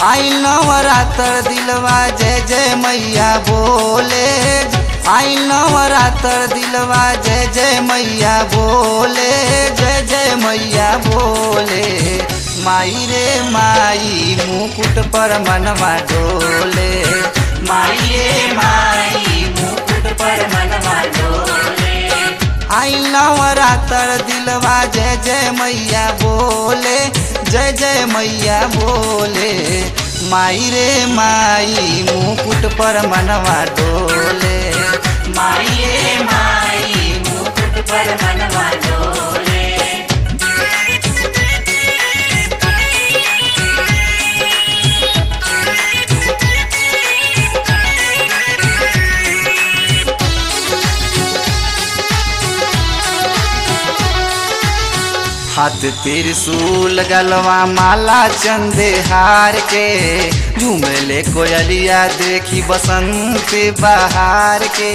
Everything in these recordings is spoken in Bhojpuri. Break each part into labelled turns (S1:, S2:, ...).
S1: आई नवरात्र दिलवा जय जय मैया बोले आई नवरात्र दिलवा जय जय मैया बोले जय जय मैया बोले माई रे माई मुकुट पर मनवा डोले
S2: माई रे माई मुकुट पर मनवा डोले
S1: आई नवरात्र दिलवा जय जय मैया बोले जय जय मैया बोले माई रे माई मुकुट पर मनवा डोले
S2: माई रे माई मुकुट पर मनवा डोले
S1: हाथ त्रिशूल गलवा माला चंदे हार के झूमले कोयलिया देखी बसंत बहार के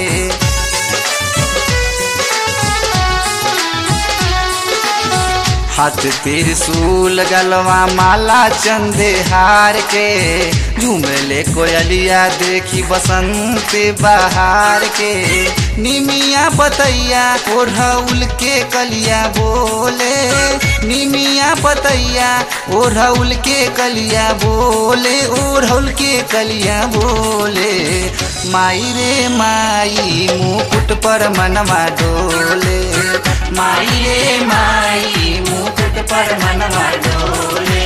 S1: हाथ त्रिशूल गलवा माला चंदे हार के झूमले कोयलिया देखी बसंत बहार के निमिया बतैया ओढ़ौल के कलिया बोले निमिया बतैया ओढ़ौल के कलिया बोले ओढ़ौल के कलिया बोले माई रे माई मुकुट पर मनवा डोले
S2: माई रे माई मुकुट पर मनवा डोले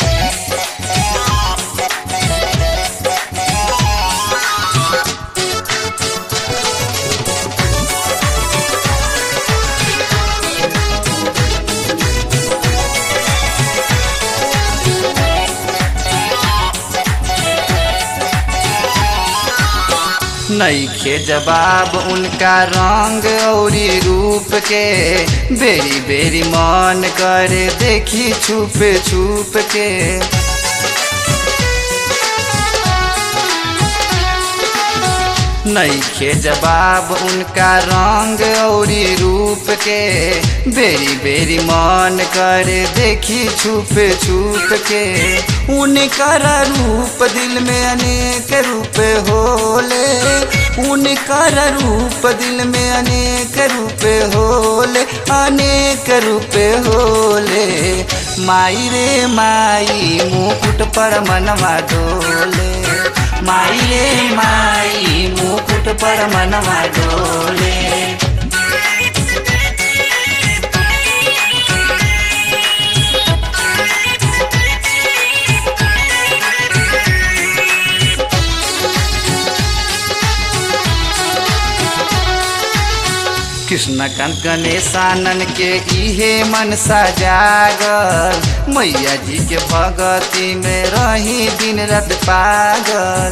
S1: नईखे जवाब उनका रंग औरी रूप के बेरी बेरी मन करे देखी छुप छुप के नईखे जवाब उनका रंग औरी रूप के बेरी बेरी मन करे देखी छुप छुप के उनकर रूप दिल में अनेक रूप होले उनकर रूप दिल में अनेक रूप होले अनेक रूप होले माई रे माई मुकुट पर मनवा डोले
S2: माई रे माई मुकुट पर मनवा डोले
S1: कृष्ण कांत गणेशानन के इहे मन जागल मैया जी के भगती में रही दिन रात पागल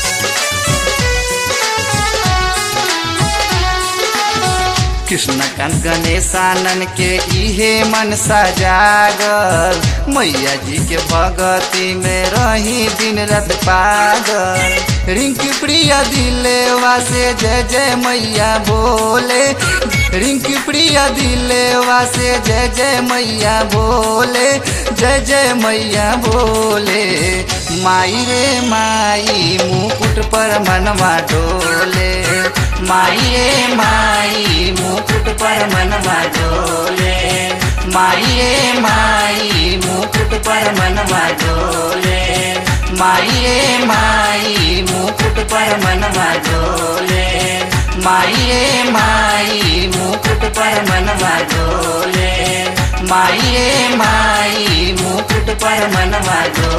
S1: कृष्ण कांत गणेशानन के इहे मन जागल मैया जी के भगती में रही दिन रात पागल रिंकी प्रिया दिलेवा से जय जय मैया बोले रिंकी प्रिया दिलेवा से जय जय मैया बोले जय जय मैया बोले माई रे माई मुकुट पर मनवा डोले
S2: माई रे माई मुकुट पर मनवा डोले माई रे माई मुकुट पर मनवा डोले माई रे माई मुकुट पर मनवा डोले माई रे माई मुकुट पर मनवा डोले माई रे माई मुकुट पर मनवा डोले